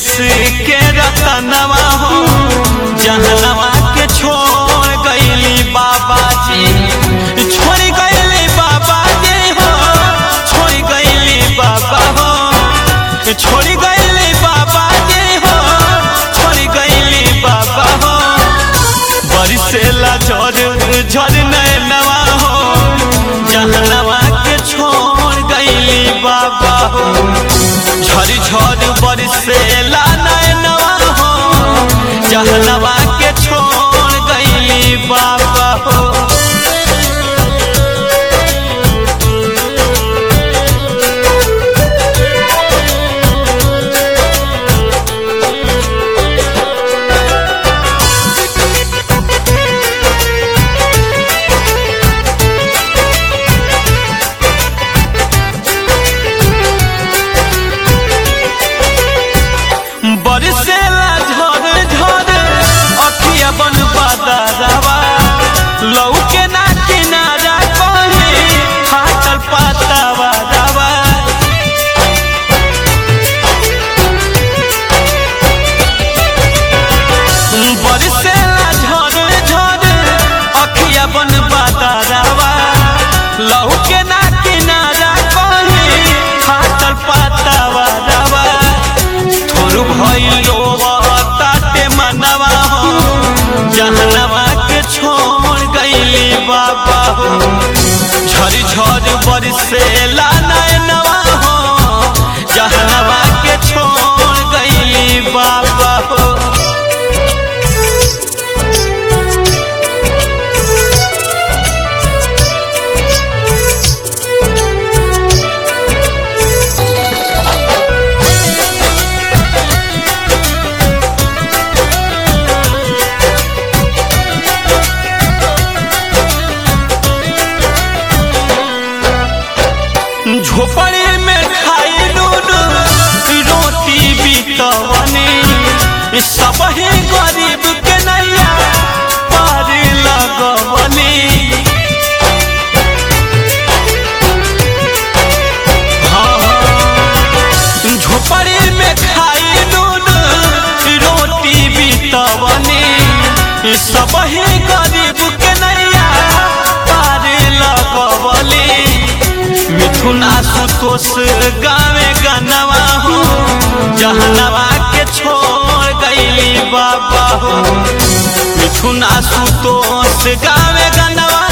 देश के रतनवा हो जहनवा के छोड़ गईली बाबा जी छोड़ गईली बाबा जी हो छोड़ गईली बाबा हो छोड़ गईली बाबा जी हो छोड़ गईली बाबा हो बरिसेला झर झर नैनवा हो जहनवा के छोड़ गईली बाबा हो झर झर बरिसेला नैनवा हो जहनवा के छोड़ गईली बाबा हो बरसेला झर झर अखिया बन बादरवा लौके ना किनारा कहीं फाटल पातावा दवा बरसेला झर झर अखिया बन बादरवा लौके ना किनारा कहीं फाटल पातावा दवा थोरू भइलो ताटे मनवा हो जहनवा के छोड़ गईली बाबा हो झर झर बरसेला नैनवा हो जहनवा के छोड़ गईली बाबा हो झोपड़ी में खाई नून रोटी बितवनी सब ही गरीब के नैया पार लगवनी हाँ, हाँ। झोपड़ी में खाई नून रोटी बितवनी सब ही गरीब के नैया पार लगवली मिथुन आशुतोष गावे गनवा हो जहनवा के छोड़ गईली बाबा हो मिथुन आशुतोष गावे गनवा